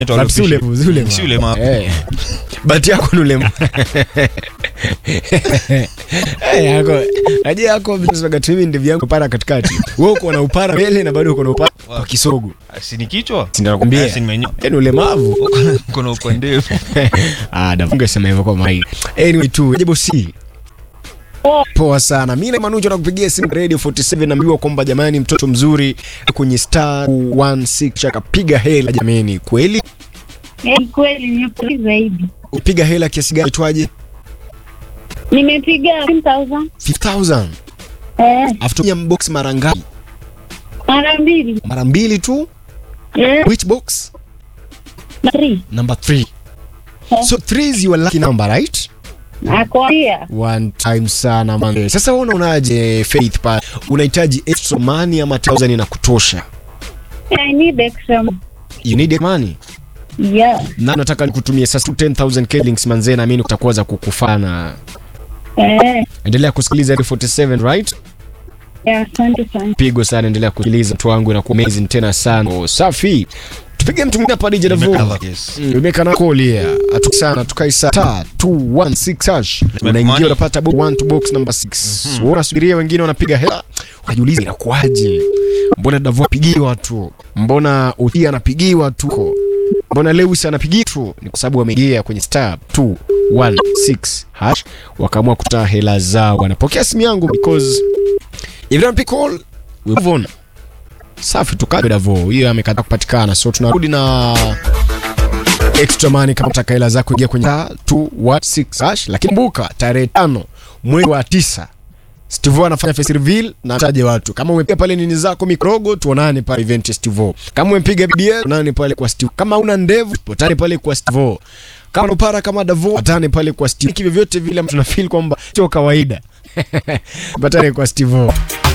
But si ulema, si ulema. Si ulema. Eh. Bahati yako ni ulema. Eh, yako. Najua yako vinasemaga mimi ndevu yangu para katikati. Wewe uko na upara mbele na bado uko na upara kwa kisogo. Si ni kichwa? Si ndio nakwambia. Si nimenyoa. Yaani ulemavu. Uko na uko ndefu. Ah, da ungesema hivyo kwa mai. Anyway tu, jibu si. Poa sana. Mimi na Manujo nakupigia simu Radio 47 naambiwa kwamba jamani mtoto mzuri kwenye star 16 akapiga hela jamani. Kweli? Eh, kweli nimefurahi zaidi. Upiga hela kiasi gani itwaje? Nimepiga 10,000 5000. eh, Afutumia box mara ngapi? mara mbili Mara mbili tu. eh, Which box? na three. Number 3. So 3 is your lucky number, right? Nakwambia One time sana man. Sasa wewe unaonaje Faith pa? Unahitaji extra money ama 1000 inakutosha? I need extra money. You need money. Yeah. Na nataka nikutumie sasa 10000 shillings manze na mimi kutakuwa za kukufana. Eh, Endelea kusikiliza Radio 47 right? yeah, asante sana. Pigo sana endelea kusikiliza mtu wangu na amazing tena sana. Oh, safi. Tupige mtu mwingine hapa DJ Davo. Yes. Umeka na call ya. Atu sana tukai saa 216 hash. Unaingia money. unapata box 1 to box number 6. Wewe unasubiria wengine wanapiga hela. Unajiuliza inakuaje? Mbona Davo apigiwa tu? Mbona Utia anapigiwa tu? Mbona Lewis anapigiwa tu? Ni kwa sababu wameingia kwenye star 216 hash wakaamua kutoa hela zao. Wanapokea simu yangu because if you don't pick call we move on. Safi tukaje Davo. Hiyo amekataa kupatikana. So tunarudi na extra money kama utaka hela zako ingia kwenye star 216 hash, lakini kumbuka tarehe tano mwezi wa tisa Stivo anafanya face reveal na taje watu. Kama umepiga pale nini zako mikrogo, tuonane pale event ya Stivo. Kama umepiga BBL, tuonane pale kwa Stivo. Kama una ndevu, potane pale kwa Stivo. Kama unapara kama Davo, potane pale kwa Stivo. Kivyo vyote vile tunafeel kwamba sio kawaida. Potane kwa Stivo.